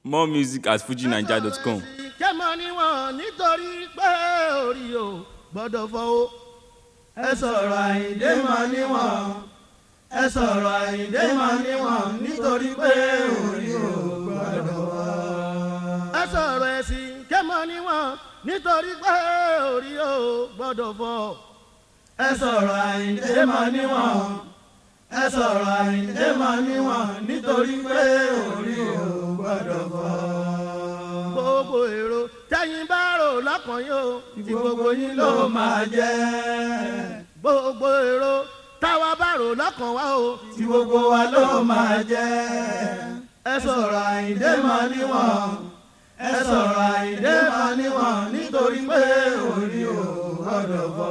more music at fujinaija.com. kẹ́mọ́ níwọ̀n nítorí pé orí o gbọ́dọ̀ fọwọ́. ẹ sọ̀rọ̀ àyíndé mọ́ níwọ̀n ẹ sọ̀rọ̀ àyíndé mọ́ níwọ̀n nítorí pé orí o gbọ́dọ̀ fọ́. ẹ sọ̀rọ̀ ẹ̀sìn kẹ́mọ́ níwọ̀n nítorí pé orí o gbọ́dọ̀ fọ́. ẹ sọ̀rọ̀ àyíndé mọ́ níwọ̀n ẹ sọ̀rọ̀ àyíndé mọ́ níwọ̀n nítorí pé orí o gbọ́dọ̀ fọ́. gbogbo èrò tẹ́yìn bá rò lọ́kàn yóò tí gbogbo yín ló máa jẹ́. gbogbo èrò táwa bá rò lọ́kàn wá o tí gbogbo wa ló máa jẹ́. ẹ sọ̀rọ̀ àyíndé mọ́ níwọ̀n ẹ sọ̀rọ̀ àyíndé mọ́ níwọ̀n nítorí pé orí o gbọ́dọ̀ fọ́.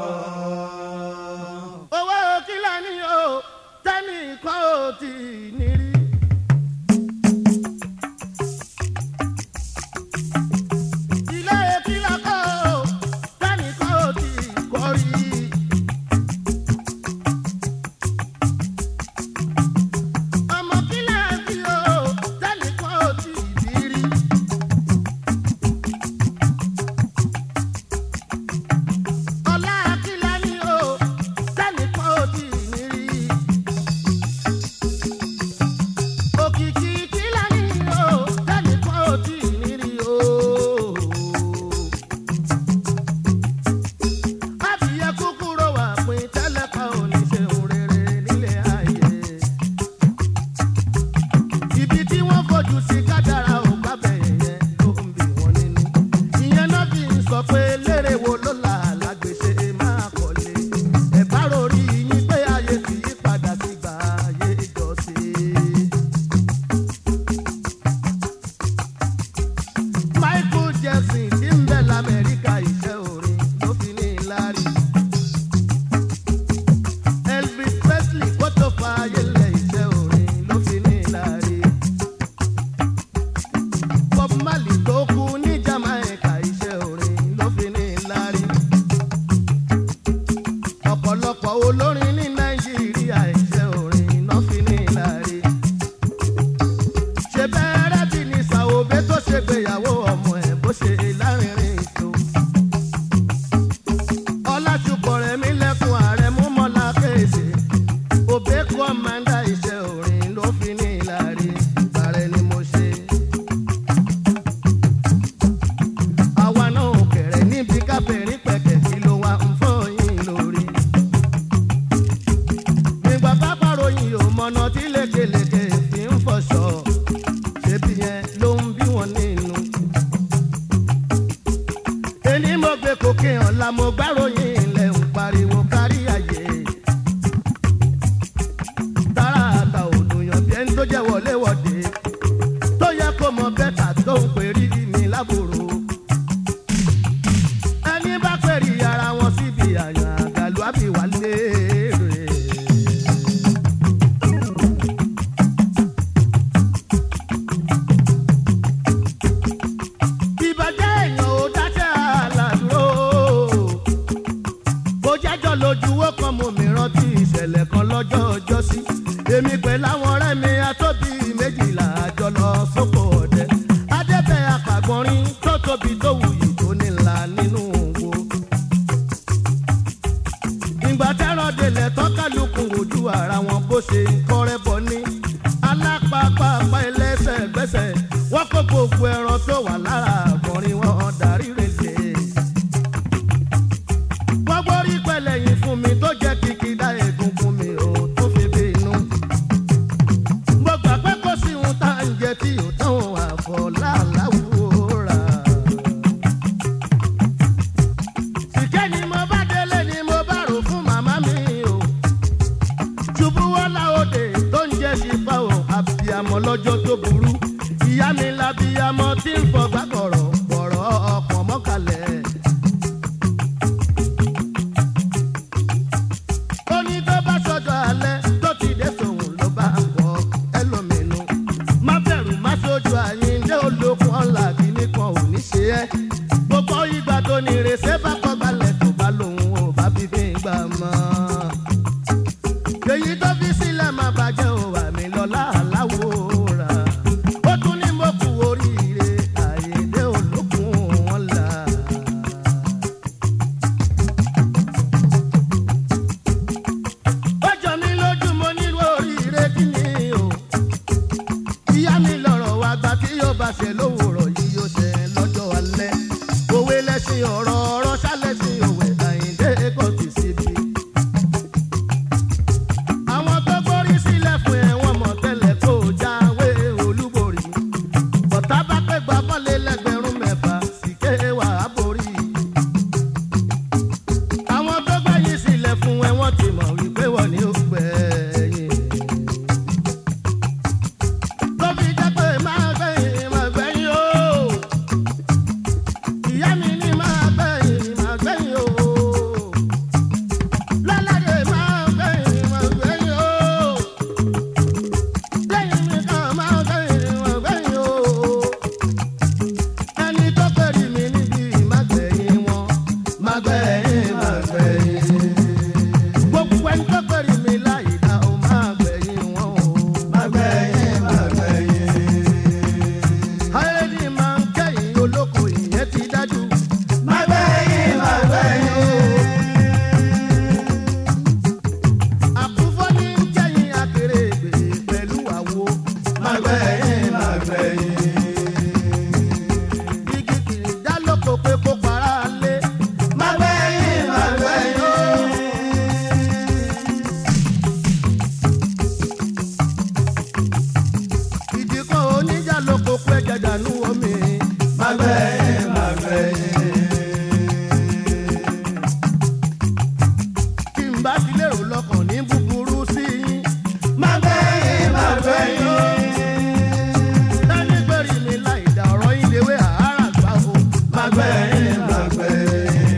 owó kílà ni o tẹ́nìkan ò tí ì ní rí. ilé kílà kọ́ ò tẹ́nìkan ò tí ì kọ́ rí. ọmọ kílà bí o tẹ́nìkan ò tí ì bí rí. ọlá kílà ni o tẹ́nìkan ò tí ì ní rí. òkìkí kílà ni o tẹ́nìkan ò tí ì ní rí o. Adìyẹ kúkúrò wà pín tẹ́lẹ̀ kan ò ní ṣe òun rere nílé ayé. Ibi tí wọ́n fojú sí kádàrá ò bá bẹ̀yẹ̀ yẹn ló ń bì wọ́n nínú. Ìyẹn náà fi ń sọ pé lérè wo ló là lágbèsè máa kọ́lé. Ẹ̀bá rori yín pé ayé ti yí padà sí gbà ayé ìjọsìn. Michael Jackson tí ń bẹ l'Amẹ́ríkà iṣẹ́ orin ló fi ní lárí. Elvis Presley kó tó fa ayẹlẹ iṣẹ́ orin ló fi ní lárí. Bob Marley tó kú ní Jamaica iṣẹ́ orin ló fi ní lárí. Ọ̀pọ̀lọpọ̀ olórin ní Nàìjíríà iṣẹ́ orin ló fi ní lárí ṣe bẹ́ẹ̀rẹ́ bí ní sàwọ́bẹ́ tó ṣe gbéyàwó ọmọ ẹ̀ bó ṣe lárinrin ìṣó. ọlásùpọ̀ rẹ̀ mí lẹ́kùn ààrẹ mú mọ́lá kéèṣe. òbẹ́ kọ́mándà iṣẹ́ orin ló fi ní ìlàrí ìbàrẹ̀ ni mo ṣe. àwa náà ò kẹ̀rẹ̀ níbi kábẹ̀rín pẹ̀kẹ̀ kí ló wá ń fọ́ yín lórí nígbà pápá ròyìn ò mọ̀nà tí lékeleke fi ń fọṣọ ṣébi yẹn ló ń bí wọn nínú. èní mo gbé kókè hàn la mo gbáròyìn ilẹ̀ ń pariwo kárí ayé. tààràtà òdùnyàn bí ẹni tó jẹ́ wọléwọ̀de tó yẹ kó mọ bẹ́tà tó ń pè rí mi lábòrò. ẹni bá pèrè ara wọn síbi àyàn àgàlù àbí wà léèrè. ìbàjẹ́ èèyàn ò dáṣẹ́ àlàdúró. bó jẹ́jọ́ lójú ó kan mo mi rántí ìṣẹ̀lẹ̀ kan lọ́jọ́ ọjọ́ sí. èmi pẹ̀lú àwọn ọ̀rẹ́ mi atóbi méjìlá àjọ lọ sóko ọ̀dẹ. adébẹ̀ apàgbọ́nrín tó tóbi tó wuyì tó nílà nínú wo. ìgbà tẹ́rọ̀ délẹ̀ tọ́kálukú ojú ara wọn bó ṣe ń kọ́rẹ́ bọ̀ ní. alápápápá ẹlẹ́sẹ̀ gbẹ́sẹ̀ wọ́n kó gbogbo ẹran tó wà lára àgbọ̀nrín wọn darí rèé wọ́n gbórí pẹ̀lẹ́yìn fún mi tó jẹ́ kìkìdá egungun mi ò tó fi bí inú. mo gbà pé kó sí ohun tá à ń jẹ tí ò tán àfọ̀lá láwùrà. sìkẹ́ ni mo bá délé ni mo bá rò fún màmá mi o. ṣubúwọ́lá òde tó ń jẹ́ sípà o àbíyamọ lọ́jọ́ tó burú. ìyá mi labíyamọ tí ń fọgbà kọ̀rọ̀ kọ̀rọ̀ ọkàn mọ́kàlẹ̀. ó ní tó bá sọjọ́ alẹ́ tó ti dé sòun ló bá ń kọ́ ẹlòmínú. má bẹ̀rù má sojú àyíndé olókun ọ̀la ṣe lówùrọ̀ yìí yóò ṣe lọ́jọ́ alẹ́ òwe lẹ́sìn ọ̀rọ̀ ọ̀rọ̀ ṣálẹ́sìn òwe àyíndé kò tì síbi. àwọn tó gbórí sílẹ̀ fún ẹ wọ́n mọ̀ tẹ́lẹ̀ kó jáwé olúborí bọ̀tá bá pẹ́ gbà bọ́lé lẹ́gbẹ̀rún mẹ́fà sì ké wà á borí. àwọn tó gbẹ̀yìn sílẹ̀ fún ẹ wọ́n ti mọ̀ wípé wọ́n ní ó gbẹ̀yìn. tó fi jẹ́ pé máa gbẹ̀yìn máa gbẹ̀yìn o. ìyá mi ní máa gbẹ̀yìn máa gbẹ̀yìn o. lálàdé máa gbẹ̀yìn máa gbẹ̀yìn o. lẹ́yìn mi kan máa gbẹ̀yìn máa gbẹ̀yìn o ẹni tó pẹ̀lú mi níbi ìmágbẹ̀yìn wọn mágbẹ̀yìn mágbẹ̀yìn. gbogbo ẹni tó pẹ̀lú mi láì dá o mágbẹ̀yìn wọn o mágbẹ̀yìn mágbẹ̀yìn. ayélujára máa ń kẹ́yìn olóko ìyẹn ti dájú. mágbẹ̀yìn mágbẹ̀yìn. àkúfọ́ ní ń kẹ́yìn akéré ìgbè pẹ̀lú àwo. mágbẹ̀yìn mágbẹ̀yìn igi kìrì dá lóko pé kó para lé. Mágbẹ́yìn mágbẹ́yìn o. Ìdíkọ̀ oníjà lóko pé jàdánù omi. Mágbẹ́yìn mágbẹ́yìn. Kí n bá ti lérò lọ́kàn ní búburú sí yín. Mágbẹ́yìn mágbẹ́yìn o tani gbẹ̀rì mi láì dá ọ̀rọ̀ yín léwé àárà gbà o. Mágbẹ̀yìn mágbẹ̀yìn.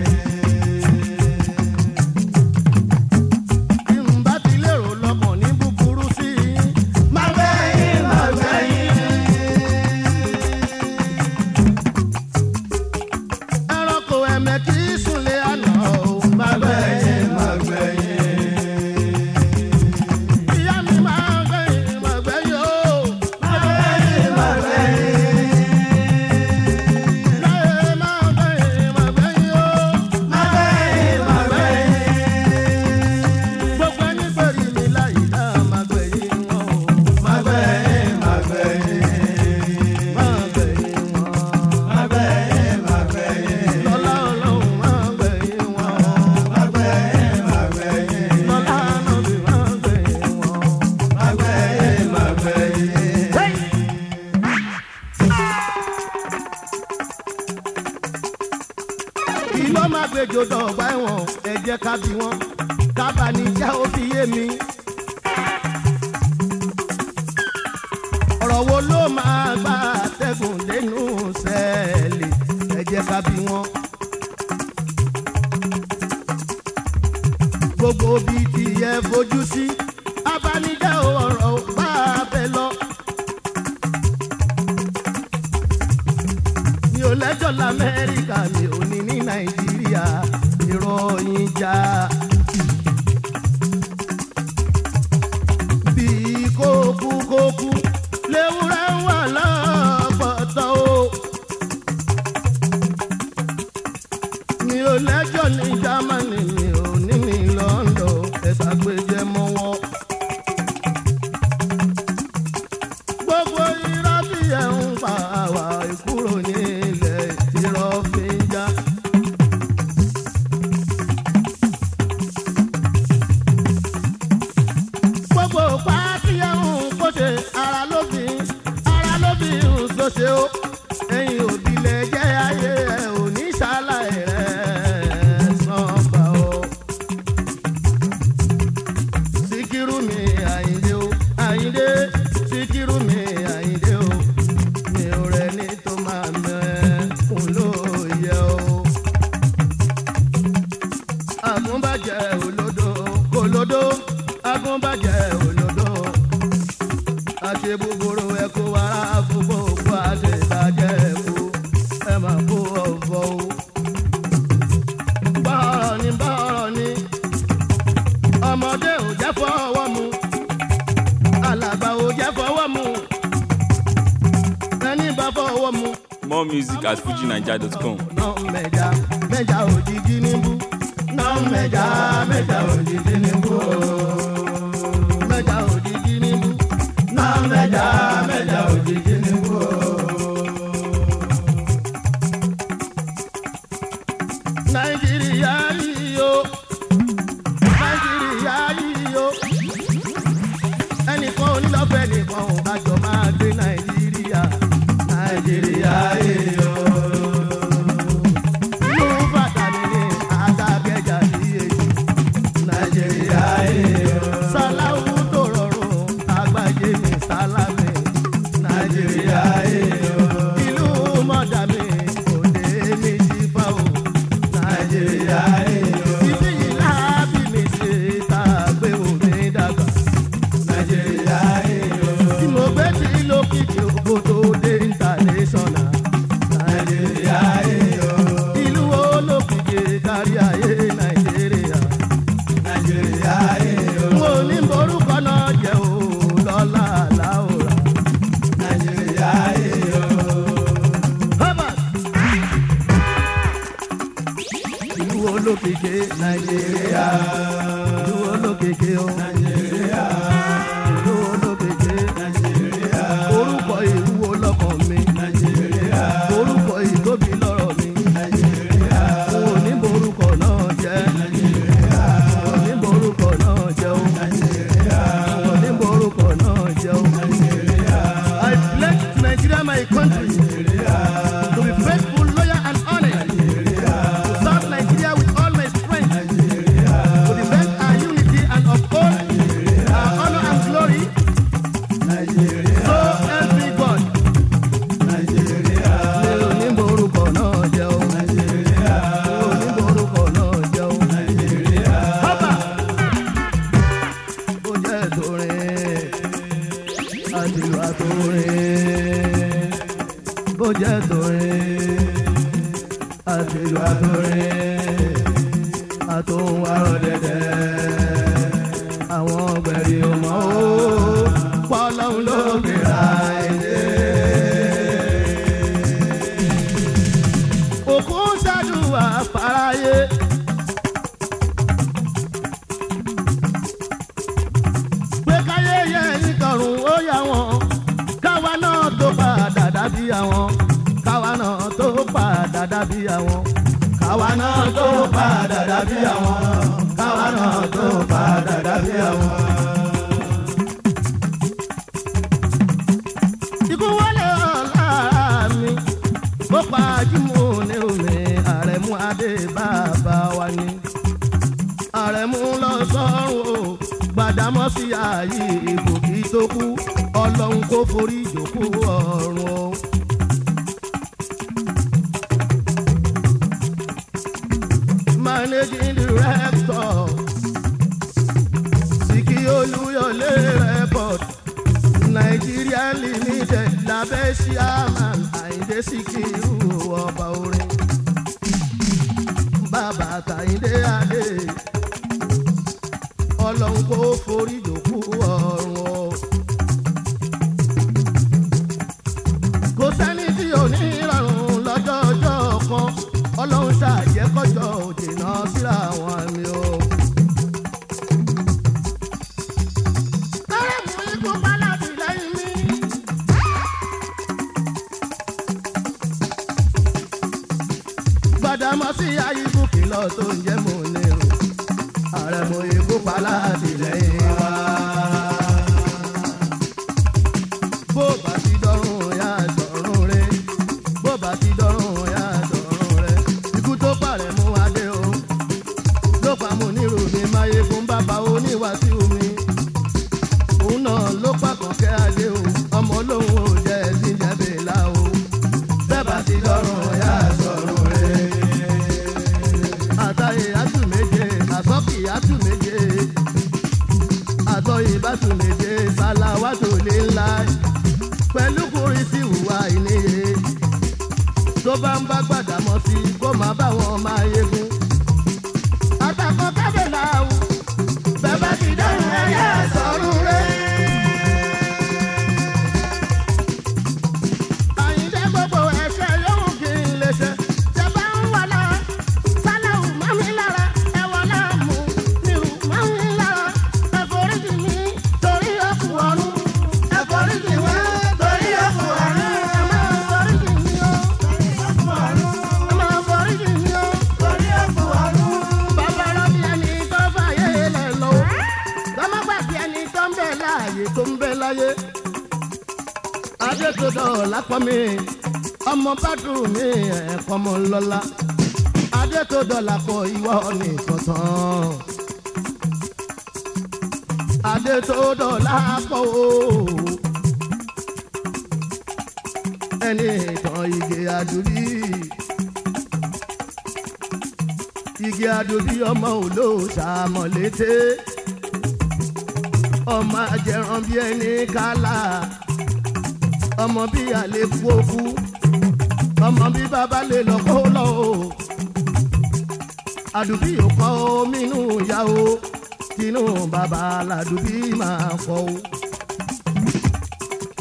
Bí n bá ti lérò lọ́kàn ní búburú sí i. Mágbẹ̀yìn mágbẹ̀yìn. Ẹranko ẹ̀mẹ́ kì í súnlé àná o. Mágbẹ̀yìn mágbẹ̀yìn. Ìyá mi mágbẹ̀yìn mágbẹ̀yìn o. Mágbẹ̀yìn mágbẹ̀yìn. Láyé mágbẹ̀yìn mágbẹ̀yìn o. Mágbẹ̀yìn mágbẹ̀yìn. Gbogbo ẹni pẹ̀lú mi láyé náà mágbẹ̀yìn wọn o. Mágbẹ̀yìn mágbẹ̀yìn. Mágbẹ̀yìn wọn. Mágbẹ̀yìn mágbẹ̀yìn. Lọ́lá Ọlọ́run mágbẹ̀yìn wọn o. Mágbẹ̀yìn mágbẹ̀yìn. Lọ́lá Ànábì mágbẹ̀yìn wọn o. Mágbẹ̀yìn mágbẹ̀yìn. Hey! kí ló máa gbèjò dọ̀gba ẹ̀wọ̀n ẹ jẹ́ ká bí wọn kábàánijá ó fi yé mi. ọ̀rọ̀ wo ló máa gbà tẹ́gùn lẹ́nu sẹ́ẹ̀lì ẹ jẹ́ ká bí wọn. gbogbo bíi ti yẹ fojú sí abánijá ọ̀rọ̀ bá a bẹ lọ. mi ò lẹ́jọ́ lamẹ́ríkà mi ò ní ní nàìjíríà ìròyìn já. bí kókú kókú léwúrẹ́ wà lọ́pọ̀tọ́ o. mi ò lẹ́jọ́ ní jámánì mi ò ní ní lọ́ńdọ̀ ẹ̀sà gbẹjẹ mọ́wọ́. gbogbo irọ́ bí ẹ̀ ń pa àwa ìkúrò nílẹ̀ irọ́ fi ń já. gbogbo pàtí ẹ̀ ń kó ṣe ara ló fi ara ló fi ń so ṣe ó ẹ̀yin òbí lẹ̀ jẹ́ ayé ẹ̀ ò ní ṣàlàyé rẹ̀ sàn gbà ó. Síkírù mi Àyìndé o, Àyìndé, Síkírù mi Àyìndé o, mi ò rẹ̀ ní tó máa mẹ́kùn lóye o. Àgúnbàjẹ́ olódò, olódò, àgúnbàjẹ́ olódò. Àṣẹ búburú ẹ kó wàrà fún gbogbo àṣẹ ìbàjẹ́ ẹ̀kú, ẹ máa kó ọ̀fọ̀ o. Bọ́ọ̀rọ̀ ni bọ́ọ̀rọ̀ ni ọmọdé ò jẹ́ fọwọ́ mu alàgbà ò jẹ́ fọwọ́ mu ẹni bá fọwọ́ mu. More music at fujinaija.com. náà mẹ́ja mẹ́ja òjijì níbú náà mẹ́ja mẹ́ja òjijì níbú mẹ́ja òjijì níbú náà mẹ́ja mẹ́ja òjijì níbú. olókìkí nàìjíríà ìlú olókìkí o nàìjíríà ìlú olókìkí nàìjíríà orúkọ ìlú olọ́kàn mi nàìjíríà orúkọ ìtóbi lọ́rọ̀ mi nàìjíríà òun ò ní borúkọ náà jẹ́ nàìjíríà òun ò ní borúkọ náà jẹ́ o nàìjíríà òun ò ní borúkọ náà jẹ́ o nàìjíríà. I pledge to Nigeria my country to be faithful, loyal and honest. To serve Nigeria with all my strength. To defend our unity and uphold our honor and glory. So help me God. Mi ò ní borúkọ náà jẹ́ o. Mi ò ní borúkọ náà jẹ́ o. Hábà! Ó jẹ́ torin, àtìlù àtòrin. Bó jẹ́ torin, àtìlù àtòrin. Àtòhun àrọ̀ dẹ̀dẹ̀. Àwọn ọgbẹ̀rì ò mọ̀ ó. Pọ́lọ́hún ló gbéra ẹ̀dẹ́. Òkú ń ṣàdúrà fáráyé. pé káyé yẹ ìtọ̀run ó yà wọ́n káwa náà tó padà dàbí àwọn káwa náà tó padà dàbí àwọn káwa náà tó padà dàbí àwọn káwa náà tó padà dàbí àwọn. ikú wọlé ọ̀la mi ó pa jímù ní omi àrẹ̀mú adé bàbá wa ni àrẹ̀mú lọ sọ́run o gbàdámọ́ sí ààyè ìbò kí tó kú ọlọ́run kó forí ìjòkó ọ̀run o. managing director Sìkì Olúyọ̀lé record Nigeria limited lábẹ́ chairman Àyìndé Síkírù ọba orin bàbá Tàyìndé Adé ọlọ́run kò forí jòkó ọ̀run o. kò sẹ́ni tí ò ní ìrọ̀rùn lọ́jọ́ ọjọ́ kan ọlọ́run ṣàjẹ́kọ́jọ́ òjì náà síra wọn mi o. kárẹ̀ mú ikú pálátì lẹ́yìn mi. gbàdámọ́sí ayíkú kìlọ̀ tó ń jẹ́ mò ń lérò ààrẹ mo ikú pa láti lẹ́yìn wá. bó bá ti dọ́rùn ya dọ̀rùn rẹ bó bá ti dọ́rùn ya dọ̀rùn rẹ ikú tó parẹ́ mú adé o ló pa mú nírú mi máyé fún bàbá oníwàásù mi òun náà ló pàkàn kẹ́ adé o ọmọ olóhùn ò jẹ́ ẹ̀sìn jẹ́bẹ̀ là o bẹ́ẹ̀ bá ti dọ́rùn ya dọ̀rùn rẹ àtàyè àtù méje àsọ́kì àtù méje àtọ̀yè bàtù méje sàlàwàtò lè ńlá pẹ̀lú kùnrin sí ìhùwà ìníye tó bá ń bá gbàdámọ́ sí kó má bá wọn máa yegun. àtàkọ́ kábẹ̀là o bẹ́ẹ̀ bá ti dẹ́rùn ẹ̀yà sọ̀rùn rẹ̀. Àyìndé gbogbo ẹ̀ṣẹ̀ yóò kí n lè ṣe. Ṣé bá ń wà lára? Sálàwù má mi lára. Ẹ̀wọ̀n náà mú nírú má mi lára. Ẹ̀fọ́ríjì mi torí ọkùn ọ̀run. Ẹ̀fọ́ríjì mi torí ọkùn ọ̀run. Ẹ máa foríjì mi o. Ẹ máa foríjì mi o. Bàbá rọ́bì ẹni tó fàyè lẹ̀ lọ. Lọ́mọ gbàgbé ẹni tó ń bẹ láàyè tó ń bẹ láyé adétòdò lápọ̀ mi ọmọ bádùn mi ẹ̀kọ́ mọ́ lọ́la adétòdò lápọ̀ ìwọ nìkan tán adétòdò lápọ̀ o ẹni ìtàn igi àdúrí igi àdúrí ọmọ olóòṣà mọ̀lété ọmọ ajẹran bíi ẹni kálá ọmọ bí àlékú òkú ọmọ bí bàbá lè lọ kó lọ o àdùbí ò kọ́ omi inú ìyá o tinú bàbá làdùbí máa kọ́ o.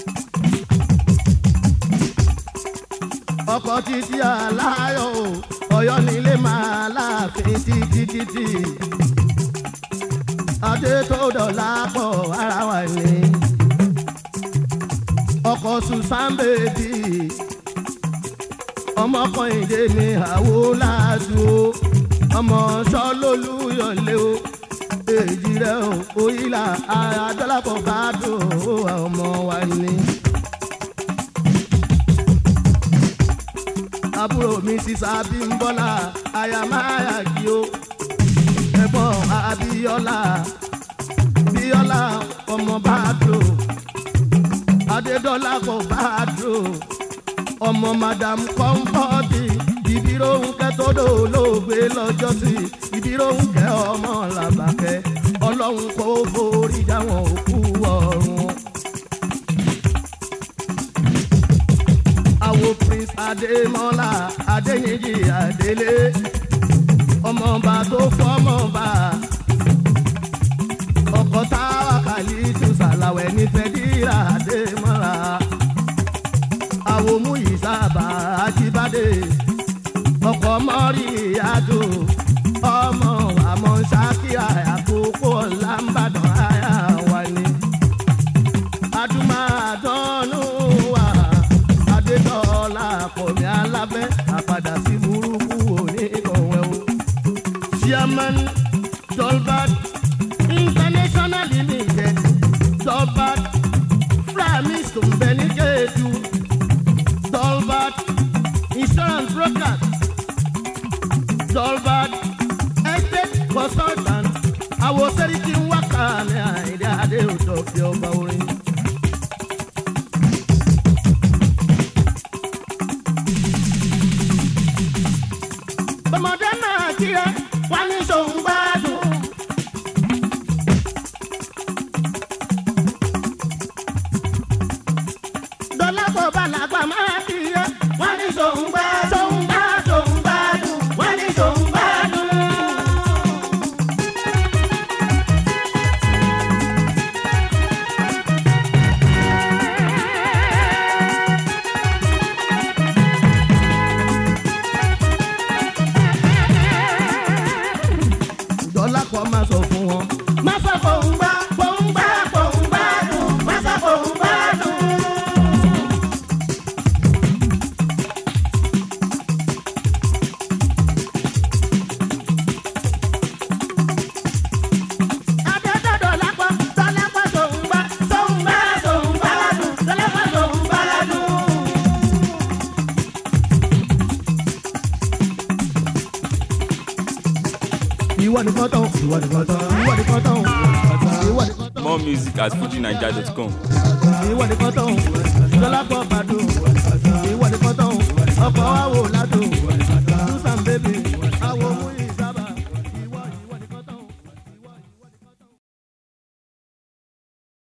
ọkọ̀ títí aláyọ̀ o ọ̀yọ́ nílé máa láàfin títí títí adé tó dọ̀la pọ̀ ara wa ni ọkọ̀ susan bèbí ọmọkùnrin mi àwo láàdú o ọmọ sọlólùyọ̀lé o èjì rẹ o òyìnlá àdọ́làpọ̀ bá dùn ó ọmọ wa ni. àbúrò mi sísá bímbọ́lá àyàmáyà kí o ẹ̀gbọ́n abíọ́lá bíọ́lá ọmọ bá dùn adédọ́là kò bá dùn ọmọ madam kọ́ńpọ́ọ̀tì ìbíróhùnkẹ́ tó dòlóògbé lọ́jọ́ sí ìbíróhùnkẹ́ ọmọ làbàkẹ́ ọlọ́run kò forí jáwọn òkú ọ̀run. àwo prince adémọ́lá adéyìnjì adélé ọmọọba tó fọmọba ọkọ táwa kàlí tù sàlàwẹ̀ nífẹ̀ẹ́ dírà adémọ́lá àwòmú ìsábà ajíbádé ọkọ̀ mọ́rí àjò ọmọ àmọ́ ṣákíà àkókò làǹbàdàn àyà wà ní. adúmáàdánù wà adétọ́lá kọ̀mí alábẹ́ àpàdà sí burúkú oníkọ̀wé o. chairman dolbert international limited dolbert framis tó ń bẹ ní kéèdù. Dolbert Insurance Brokers, Dolbert Estate Consultant, àwọn sẹ́ríkì ń wá kàní àìdí adé òjò fi ọba orin. Bọ̀mọdé náà kíra wá ní sòun gbádùn. dọ́lápọ̀ balàgbà máa ti yẹ. wọ́n ní sòun gbá sòun gbá sòun gbádùn. wọ́n ní sòun gbádùn. dọ́lápọ̀ máa sọ fún wọn. má sọ fòun gbá fòun gbá fòun gbádùn. má sọ fòun gbádùn. Adédọ́dọ̀lápọ̀ dọ́lápọ̀ sòun gbá sòun gbá sòun gbádùn. dọ́lápọ̀ sòun gbádùn. ìwọ nìkan tán ìwọ nìkan tán ìwọ nìkan tán ìwọ nìkan tán More music at fujinaija.com. ìwọ nìkan tán dọ́lápọ̀ bàdùn